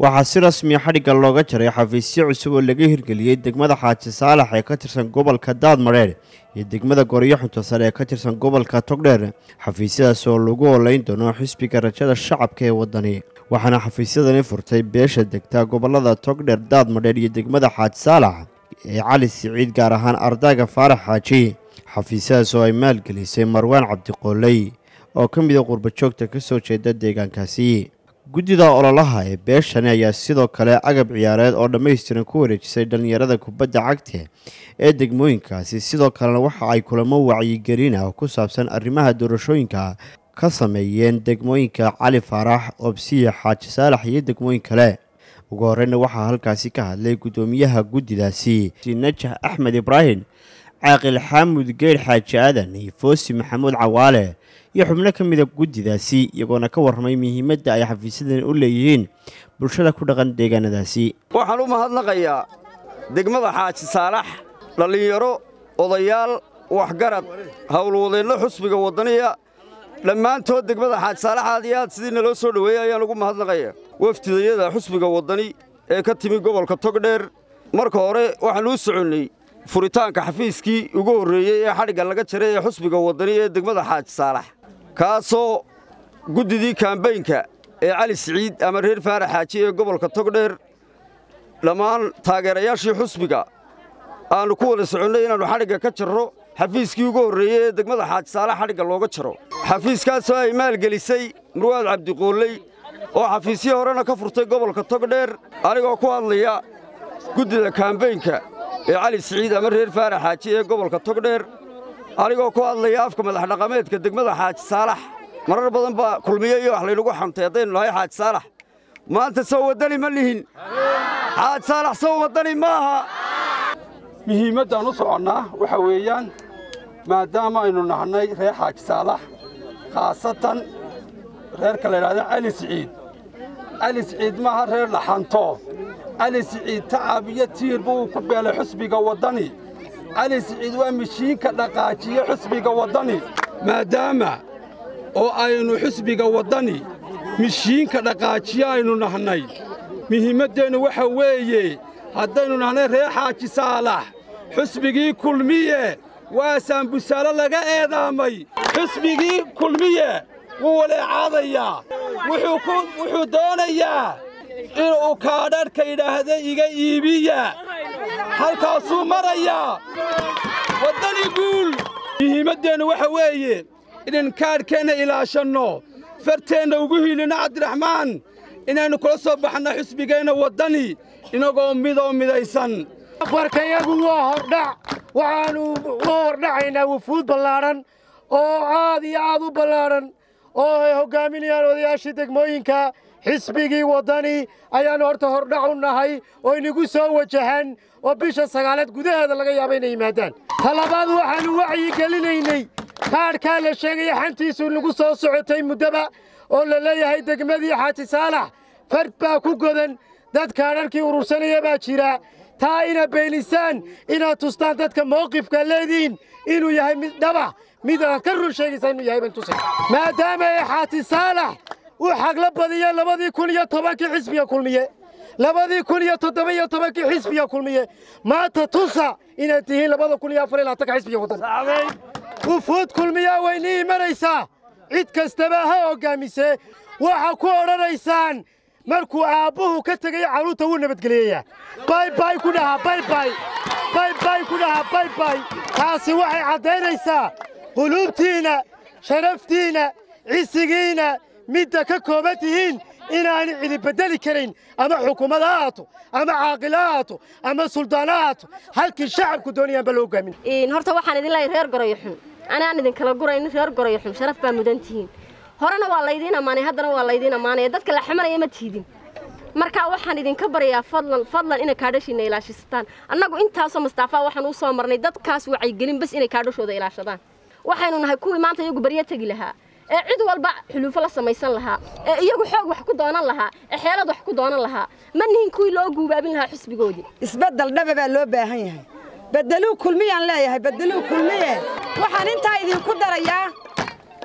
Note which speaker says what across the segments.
Speaker 1: waxaa si rasmiya xadhigga looga jaray xafiisyo cusub oo laga hirgeliyey degmada xaaji saalax ee ka tirsan gobolka daadmareer iyo degmada gooryo xunto sare ee ka tirsan gobolka togdheer xafiisyadaas oo lagu olayn doono xisbiga rajada shacabka ee waddani waxaana xafiisyadani furtay beesha degta gobolada togdheer daadmadheer iyo degmada xaaji saalax ee cali siciid gaar ahaan ardayga faarax xaaji xafiisyadaas oo ay maalgelisay marwaan cabdiqooley oo ka mida qurbajoogta ka soo jeeda deegaankaasi guddida ololaha ee beeshani ayaa sidoo kale agab ciyaareed oo dhammaystiran ku wareejisay dhallinyarada kubadda cagta ee degmooyinkaasi sidoo kalena waxa ay kulamo wacyigelin ah oo ku saabsan arrimaha doorashooyinka ka sameeyeen degmooyinka cali faarax obsiya xaaji saalax iyo degmooyin kale ugu horeyna waxaa halkaasi ka hadlay guddoomiyaha guddidaasi najax axmed ibraahim caaqil xaamud geyr xaaji aadan iyo foosi maxamuud cawaale iyo xubno ka mida guddidaasi iyagoona ka warramay muhiimadda ay xafiisyadan u leeyihiin bulshada ku dhaqan deegaanadaasi
Speaker 2: waxaan u mahadnaqayaa degmada xaaji saalax dhallinyaro odayaal waxgarad howlwadeenno xusbiga waddaniya dhammaantood degmada xaaji saalax aad iyo aad sidii naloo soo dhoweeyey ayaan ugu mahadnaqaya wafdidayada xusbiga waddani ee ka timi gobolka togdheer marka hore waxaan uu soconnay furitaanka xafiiskii ugu horreeyey ee xadhigga laga jaray ee xusbiga waddani ee degmada xaaji saalax kaasoo guddidii kaambaynka ee cali siciid ama reer faarax xaaji ee gobolka togdheer dhammaan taageerayaashii xusbiga aannu ku wada soconnay inaannu xadhigga ka jarro xafiiskii ugu horreeyey ee degmada xaaji saalax xadhigga looga jaro xafiiskaasoo ay maalgelisay murwaad cabdiqooley oo xafiisyo horena ka furtay gobolka togdheer anigoo ku hadlaya guddida kaambaynka ee cali siciid ama reer faarax xaaji ee gobolka togdheer anigoo ku hadlaya afka madaxdhaqameedka degmada xaaji saalax marar badan baa kulmiye iyo wax laynagu xantay haddaynu nahay xaaji saalax maanta sow waddani ma lihin xaaji saalax sow waddani maaha
Speaker 3: muhiimaddaan u soconnaa waxa weeyaan maadaama aynu nahnay reer xaaji saalax khaasatan reerka la yidhahda cali siciid cali siciid maaha reer laxanto cali siciid tacab iyo tiir buu ku beelay xusbiga waddani cali siciid waa mishiinka dhaqaajiye xusbiga waddani maadaama oo aynu xusbiga waddani mishiinka dhaqaajiye aynu nahnay muhiimmaddeennu waxa weeye haddaynu nahnay reer xaaji saalax xusbigii kulmiye waa saambusaalo laga eedaamay xusbigii kulmiye wuu waleecaadayaa wuxuu doonayaa inuu kaadharhka yidhaahda iga iibiya halkaasuu marayaa waddani guul muhiimaddeennu waxa weeye inaynu kaadhkeenna ilaashanno farteenna ugu hiilinno cabdiraxmaan inaynu kula soo baxno xusbigeenna waddani inagoo midoo midaysan
Speaker 4: afarkayagu waa hordhac waxaannu u hordhacaynaa wufuud ballaadhan oo aad iyo aad u ballaadhan oo ay hoggaaminayaan odayaashii degmooyinka xisbigii waddani ayaannu horta hordhac u nahay oo inagu soo wajahaan oo bisha sagaaleed gudaheeda laga yaaba inay yimaadaan talabaad waxaannu wacyi gelinaynay kaadhkaa la sheegaya xantiisu nagu soo socotay muddaba oo la leeyahay degmadii xaaji saalax fard baa ku godan dad kaadharkii urursanaya baa jira taa inaad beenisaan inaad tustaan dadka mawqifka leedihiin inuu yahay mid dhaba mid aad ka run sheegaysaa inuu yahay baan tusay maadaama ay xaaji saalax u xagla badiyeen labadii kun iyo tobankii xisbiga kulmiye labadii kun iyo toddoba iyo tobankii xisbiga kulmiye maanta tusa inaad tihiin labada kun iyo afar iyo labaatanka xisbiga waddan wufuud kulmiyaa waynii imanaysaa cid kastaba ha hoggaamisee waxaa ku odhanaysaan markuu aabbuhu ka tegaya carruurta wuu nabadgeliyayaa baybay ku dhahaa baybay baybay ku dhahaa baybay taasi waxay caddaynaysaa quluubtiinna sharaftiinna cisigiinna midda ka kooban tihiin inaanu cidi beddeli karayn ama xukuumad ha ahaato ama caaqil ha ahaato ama suldaan ha ahaato halkii shacabku doonayaanba loo hogaamin
Speaker 5: horta waxaan idin leeyahay reer gorayo xun anaan idinkala guraynin reer gorayo xun sharaf baa mudan tihiin horena waa laydiin ammaanay haddana waa laydiin ammaanaya dadka la xamanaya ma tiidin marka waxaan idinka baryaa fadlan fadlan inay kaadhashiina ilaashataan annagu intaasoo mustaafaa waxaan u soo marnay dadkaas wacyigelin bas inay kaadhashooda ilaashadaan waxaynu nahay kuwii maanta iyagu baryo tegi lahaa ee cid walba xuluufo la samaysan lahaa ee iyagu xoog wax ku doonan lahaa ee xeelad wax ku doonan lahaa ma nihin kuwii loo guubaabin lahaa xusbigoodii
Speaker 6: isbeddel dhaba baa loo baahan yahay beddeluu kulmiyaan leeyahay beddeluu kulmiye waxaan intaa idinku darayaa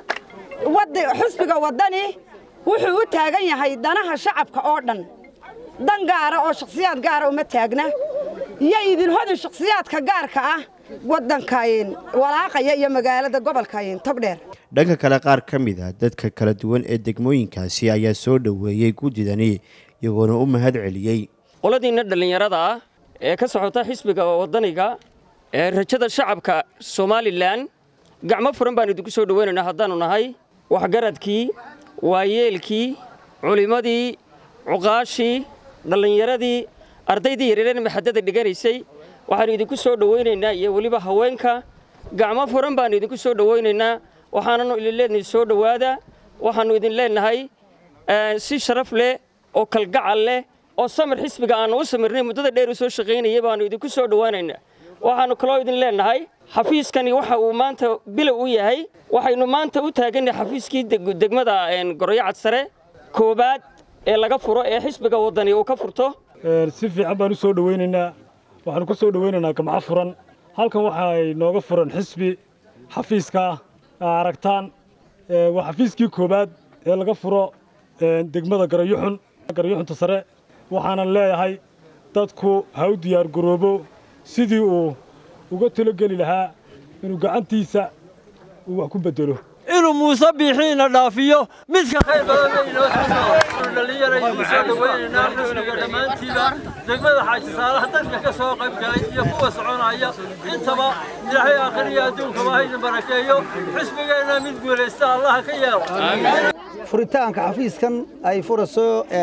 Speaker 6: xusbiga waddani wuxuu u taagan yahay danaha shacabka oo dhan dan gaara oo shakhsiyaad gaara uma taagna iyo idin hodin shakhsiyaadka gaarka ah waddankayn walaaqaya iyo magaalada gobolkayn togdheer
Speaker 1: dhanka kale qaar ka mid a dadka kala duwan ee degmooyinkaasi ayaa soo dhoweeyey guddidani iyagoona u mahad celiyey
Speaker 7: qoladiinna dhallinyarada ah ee ka socota xisbiga waddaniga ee rajada shacabka somalilan gacmo furan baan idinku soo dhowaynaynaa haddaannu nahay waxgaradkii waayeelkii culimmadii cuqaashii dhallinyaradii ardaydii yareereen maxadada dhiganaysay waxaannu idinku soo dhowaynaynaa iyo weliba haweenka gacmo furan baannu idinku soo dhowaynaynaa waxaananu idin leenahay soo dhowaada waxaannu idin leenahay si sharaf leh oo kalgacal leh oo samir xisbiga aannu u samirnay muddada dheer u soo shaqaynayay baannu idinku soo dhowaanaynaa waxaannu kaloo idin leenahay xafiiskani waxa uu maanta bilow u yahay waxaynu maanta u taagannahay xafiiskii degmada goroyo cadsare koobaad ee laga furo ee xisbiga waddani uu ka furto
Speaker 8: si fiican baan u soo dhowaynaynaa waxaanu ku soo dhowaynaynaa gamco furan halkan waxay nooga furan xisbi xafiiska aragtaan waa xafiiskii koowaad ee laga furo degmada garayuxun garayuxunta sare waxaanan leeyahay dadku ha u diyaar garoobo sidii uu uga talogeli lahaa inuu gacantiisa uu wax ku bedelo
Speaker 9: inuu muuse biixiina dhaafiyo midka khayr badanaynoodhallinyaraynu soo dhowaynaynaa xisbiga dhammaantiiba degmada xaaji saalaha dadka ka soo qayb galay iyo kuwa soconaya intaba ilaahay aakhiriya adduunkaba haydin barakeeyo xisbigeenna mid guulaysta allaha ka yeelo
Speaker 10: furitaanka xafiiskan ay furayso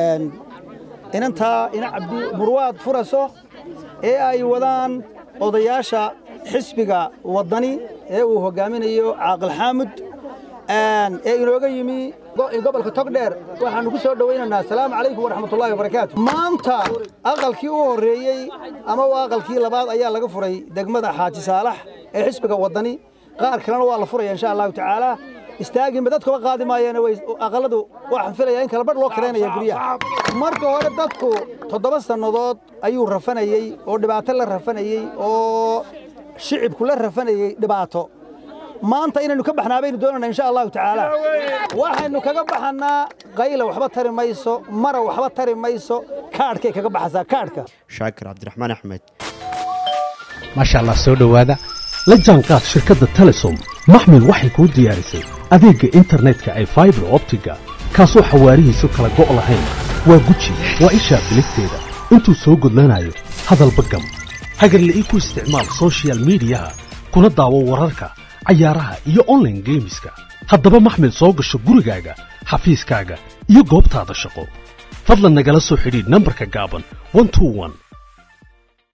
Speaker 10: inantaa ina cabdi murwaad furayso ee ay wadaan odayaasha xisbiga waddani ee uu hoggaaminayo caaqil xaamud ee inooga yimi gobolka togdheer waxaannu ku soo dhowaynaynaa asalaamu calaykum waraxmatullahi wabarakaatu maanta aqalkii u horreeyey ama waa aqalkii labaad ayaa laga furay degmada xaaji saalax ee xisbiga waddani qaar kalena waa la furaya insha allahu tacaala istaaginba dadkuba qaadi maayeen aqaladu waxaan filaya in kala badh loo karaynaya guryaha marka hore dadku toddoba sannadood ayuu rafanayey oo dhibaato la rafanayey oo shicibku la rafanayey dhibaato maanta inaynu ka baxnaa baynu doonayna insha allahu tacaala waxaynu kaga baxannaa qayla waxba tari mayso mara waxba tari mayso kaadhkay kaga baxaysaa kaadhka
Speaker 1: shaakir cabdiraxmaan axmed
Speaker 11: maasha allah soo dhowaada la jaanqaad shirkadda telesom maxmed waxay kuu diyaarisay adeegga internetka ay faibar optiga kaasoo xawaarihiisu kala go' lahayn waa guji waa ishaa biligteeda intuu soo gudlanayo hadalba gam hagarla'ii ku isticmaal sochial midiyaha kuna daawo wararka cayaaraha iyo onlaine geemiska haddaba maxmed soo gasho gurigaaga xafiiskaaga iyo goobtaada shaqo fadlan nagala soo xidhiidh nambarka gaaban